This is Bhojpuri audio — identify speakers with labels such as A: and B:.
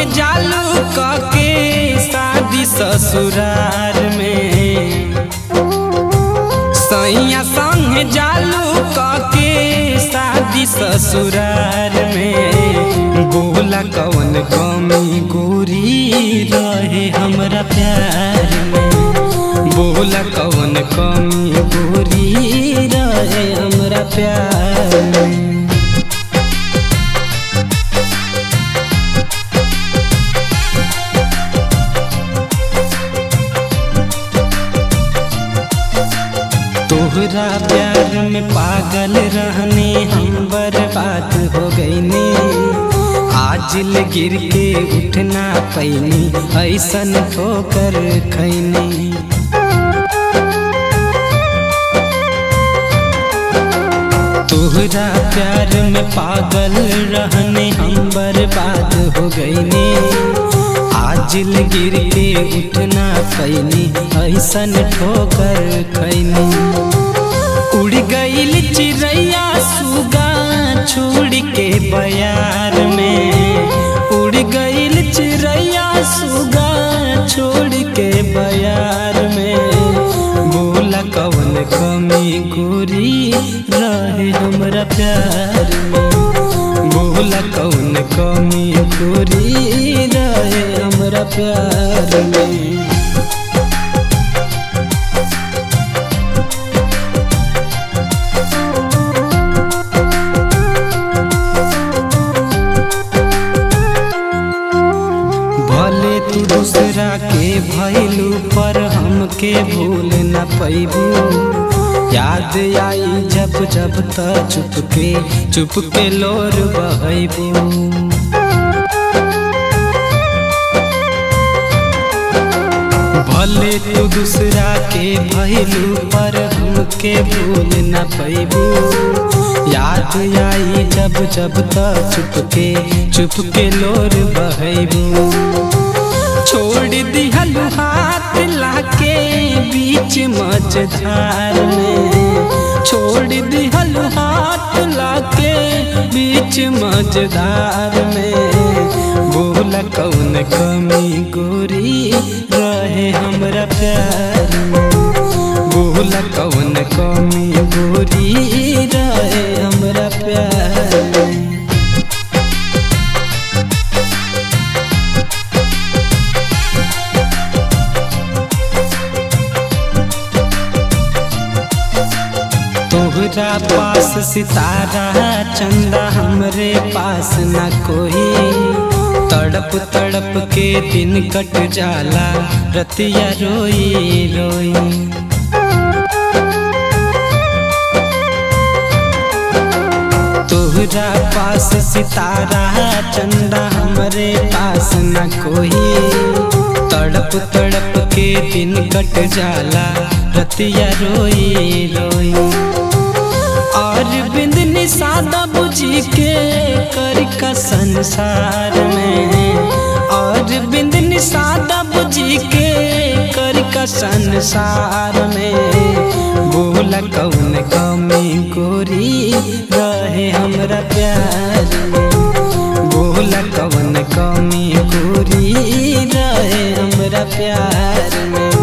A: संगे जालू कके शादी ससुरार में सैया संगे जालू कके शादी ससुरार में बोला कवन कमी गोरी रहे हमरा प्यार में बोला कवन कमी गोरी रहे हमरा प्यार में तोहरा प्यार में पागल रहने हम बर्बाद हो गईनी आज गिर के उठना पैनी ऐसन ठोकर खैनी तोहरा प्यार में पागल रहने हम बर्बाद हो गईनी आज गिर के उठना पैनी ऐसन ठोकर खैनी उड़ गईल चिड़ैया सुगा छोड़ के बयार में उड़ गईल चिड़ैया सुगा छोड़ के बयार में बोला कवन कमी गोरी रहे हमरा प्यार में बोला कौन कमी गोरी रहे हमरा प्यार में भले तू दूसरा के भैलू पर हमके भूल न पैबू याद आई जब जब त चुपके चुपके लोर बहबू भले तू दूसरा के भैलू पर हमके भूल न पैबू याद आई जब जब त चुपके चुपके लोर बहबू छोड़ दिहल हाथ लाके बीच मझधार में छोड़ दिहल हाथ लाके बीच मझधार में बोला कौन कमी गोरी रहे हमरा प्यार में बोला कौन कमी गोरी रहे हमरा प्यार में तोहरा पास सितारा चंदा हमरे पास न कोई तड़प तड़प के दिन कट जाला रतिया रोई रोई तोहरा पास सितारा चंदा हमरे पास न कोई तड़प तड़प के दिन कट जाला रतिया रोई रोई और बिंद निषादा बुझी के कर का संसार में और बिंद निषादा बुझी के कर का संसार में बोला कौन कमी गोरी रहे हमरा प्यार में बोला कौन कमी गोरी रहे हमरा प्यार में